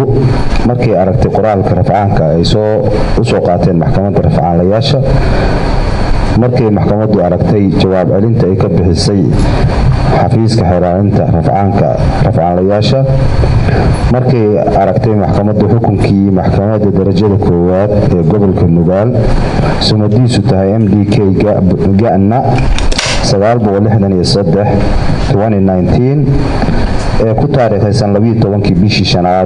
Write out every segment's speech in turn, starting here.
markay aragtay qoraalka rafcaanka ay soo u soo qaateen maxkamadda rafcaanlayaasha markay maxkamaddu aragtay jawaab celinta ay ka bixisay xafiiska xeeraalinta rafcaanka rafcaanlayaasha markay aragtay maxkamaddu xukunkii maxkamadda darajada koowaad ee gobolka nugaal sumadiisu tahay m d k gana ee ku taariikhaysan kii bishii shanaad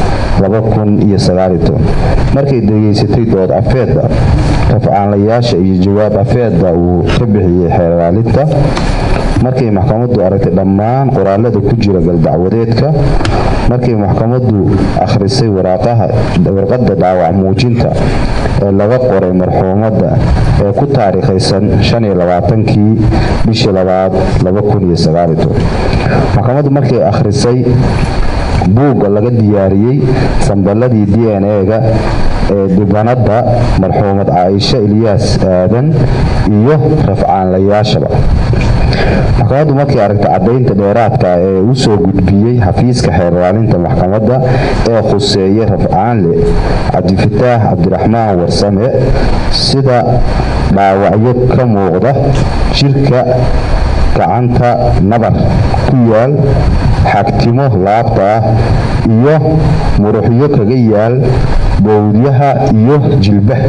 markay degeysatay dood afeedda rafcaanlayaasha iyo jawaab afeedda uu ka bixiyey xeeraalinta markay maxkamaddu aragtay dhammaan qoraalada ku jira galdacwadeedka markay maxkamaddu akhrisay warqadda dhaawac muujinta ee laga qoray marxuumadda ee ku taariikhaysan kii bishii labaad maxkamaddu markay akhrisay buugga laga diyaariyey samballadii d n e-ga ee dhibanadda marxuumad caaisha ilyaas aadan iyo rafcaanlayaashaba maxkamaddu markay aragtay caddaynta dheeraadka ee u soo gudbiyey xafiiska xeerlaalinta maxkamadda ee khuseeyay rafcaanle cabdifataax cabdiraxmaan warsame sida dhaawacyo ka muuqda jirka gacanta nabar ku yaal xagtimo laabta ah iyo muruxyo kaga yaal bowdyaha iyo jilbaha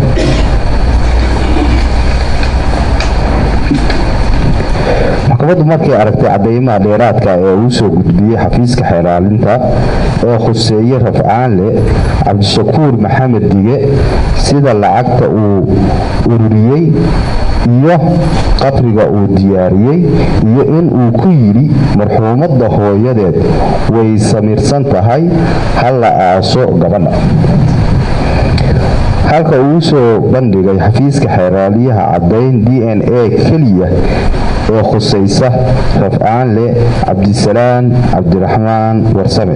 maxkamaddu markay aragtay cadaymaha dheeraadka ee uu soo gudbiyey xafiiska xeeraalinta ee khuseeye rafcaanle cabdishakuur maxamed dige sida lacagta uu ururiyey iyo qabriga uu diyaariyey iyo in uu ku yidhi marxuumadda hooyadeed way samirsan tahay ha la aaso gabadha halka uu soo bandhigay xafiiska xeeraaliyaha caddayn d n a keliya ee khusaysa rafcaanle cabdisalaan cabdiraxmaan warsame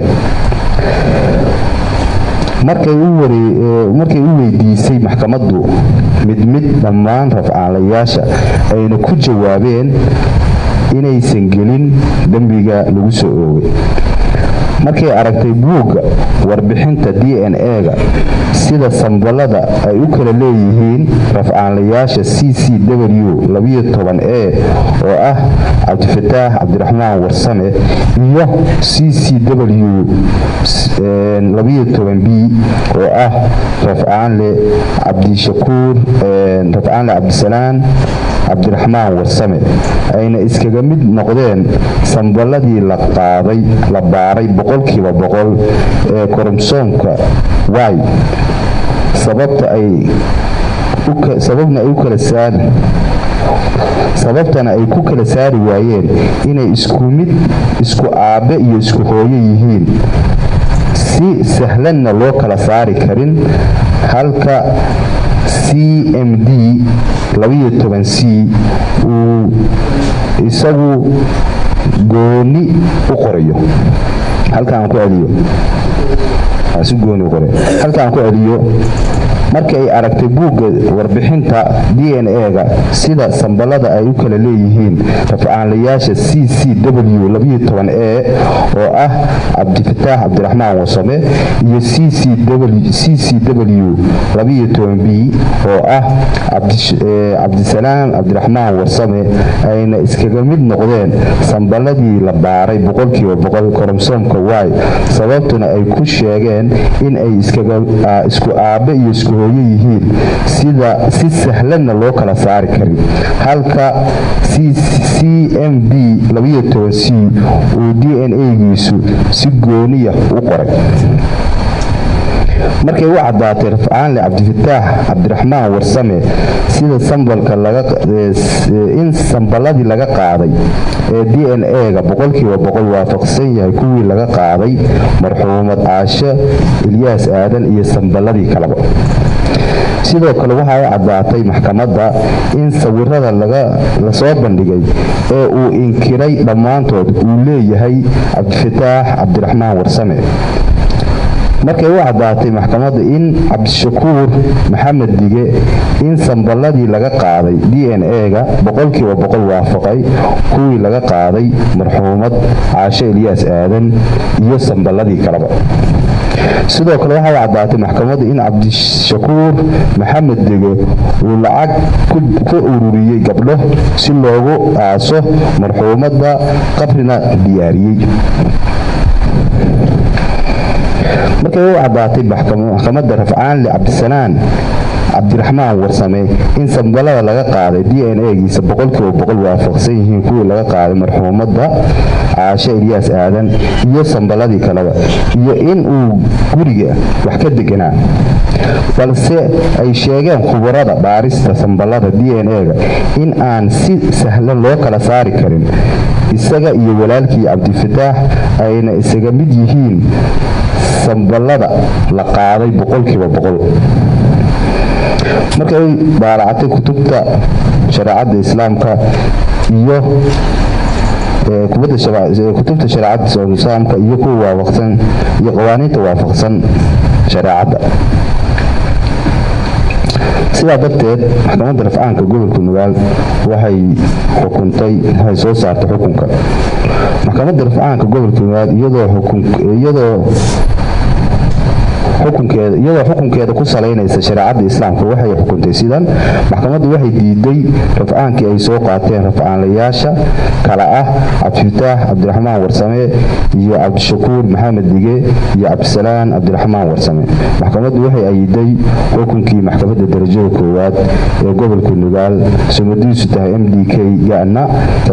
markay u weydiisay maxkamaddu mid mid dhammaan rafcaanlayaasha ayna ku jawaabeen inaysan gelin dembiga lagu soo oogay markay aragtay buugga warbixinta d n e-ga sida samballada ay u kala leeyihiin rafcaanlayaasha c c w e oo ah cabdifataax cabdiraxmaan warsame iyo c c w b oo ah rafcaanle cabdishakuur rafcaanle cabdisalaan cabdiraxmaan warsame ayna iskaga mid noqdeen samballadii la qaaday la baaray boqolkiiba boqol ee koromsoomka y sababtana ay ku kala saari waayeen inay isku mid isku aabbe iyo isku hooyo yihiin si sahlanna loo kala saari karin halka c m d c uu isagu gooni u qorayo halkaan ku celiyo si gooni u qoray halkaan ku celiyo markii ay aragtay buugga warbixinta d n e-ga sida samballada ay u kala leeyihiin rafcaanlayaasha c c w e oo ah cabdifataax cabdiraxmaan wasame iyo c c w b oo ah cabdisalaam cabdiraxmaan warsame ayna iskaga mid noqdeen samballadii la baaray boqolkiiba boqol koromsoomka y sababtuna ay ku sheegeen in ay isku aabbe iyo isku hooyo yihiin sida si sahlanna loo kala saari karin halka c m d c uu d n a-giisu si gooniya u qoray markay u caddaatay rafcaanle cabdifataax cabdiraxmaan warsame sida sambalka in samballadii laga qaaday ee d n e-ga boqolkiiba boqol waafaqsan yahay kuwii laga qaaday marxuumad caasho ilyaas aadan iyo samballadii kaleba sidoo kale waxa ay caddaatay maxkamadda in sawirada lasoo bandhigay ee uu inkiray dhammaantood uu leeyahay cabdifataax cabdiraxmaan warsame markay u caddaatay maxkamadda in cabdishakuur maxamed dige in samballadii laga qaaday d n e-ga boqolkiiba boqol waafaqay kuwii laga qaaday marxuumad caasho ilyaas aadan iyo samballadii kaleba sidoo kale waxay caddaatay maxkamaddu in cabdishakuur maxamed dege uu lacag ku ururiyey gabdho si loogu aaso marxuumadda qabrina diyaariyey markay u caddaatay maxkamadda rafcaanle cabdisanaan cabdiraxmaan warsame in sambalada laga qaaday d n a-giisa boqolkiiba boqol waafaqsan yihiin kuwii laga qaaday marxuumadda caashe ilyaas aadan iyo sambaladii kaleba iyo in uu guriga wax ka deganaa balse ay sheegeen khubarada baarista sambalada d n a-ga in aan si sahlan loo kala saari karin isaga iyo walaalkii cabdifataax ayna isaga mid yihiin sambalada la qaaday boqolkiiba boqol markay daalacatay kutubta shareecadda islaamka iyo kutubta shareecadda islaamka iyo kuwa waafaqsan iyo qawaaniinta waafaqsan shareecadda sidaa darteed maxkamadda rafcaanka gobolka nugaal waxay xukuntay waxay soo saartay xukunka maxkamadda rafcaanka gobolka nugaal iyadoo xukunkeeda iyadoo xukunkeeda ku salaynaysa shareecadda islaamka waxay xukuntay sidan maxkamaddu waxay diiday rafcaankii ay soo qaateen rafcaanlayaasha kala ah cabdifataax cabdiraxmaan warsame iyo cabdishakuur maxamed dige iyo cabdisalaan cabdiraxmaan warsame maxkamaddu waxay ayiday xukunkii maxkamadda darajada koowaad ee gobolka nugaal sumadiisu tahay m d k gana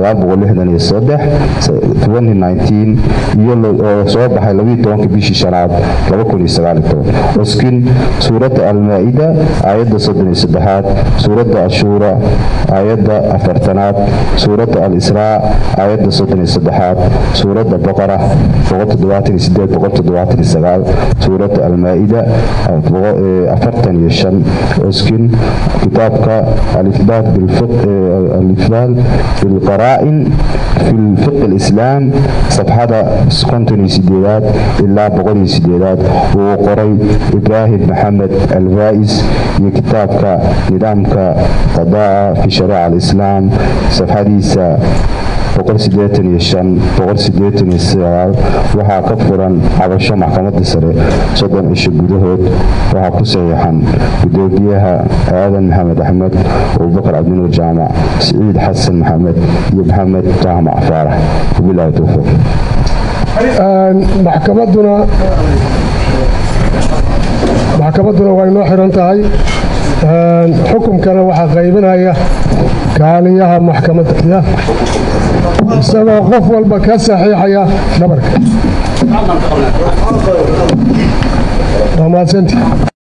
iyo oo soo baxay bishii shanaad oskin suuradda almaa-ida aayadda soddon iyo saddexaad suuradda ashuura aayadda afartanaad suuradda al-israa aayadda soddon iyo saddexaad suuradda baqara suuradda almaa-ida afartan iyo shan oskin kitaabka alifbaal bilqaraa'in fi lfiq alislaam safxada konton iyo sideedaad ilaa boqol iyo sideedaad uu qoray ibraahim maxamed alfaa'is iyo kitaabka nidaamka qadaa fi shariica alislaam safxadiisa waxaa ka furan cabasho maxkamadda sare soddon cisho gudahood waxaa ku saxiixan gudoomiyaha aadan maxamed axmed abubakar cabdinuur jaamac siciid xasan maxamed iyo maxamed jaamac faarax wabilaahi towfiiq maxkamadduna maxkamadduna way noo xiran tahay xukunkana waxaa qaybinaya kaaliyaha maxkamadda isagoo qof walba ka saxiixaya dhabarka waa mahadsanti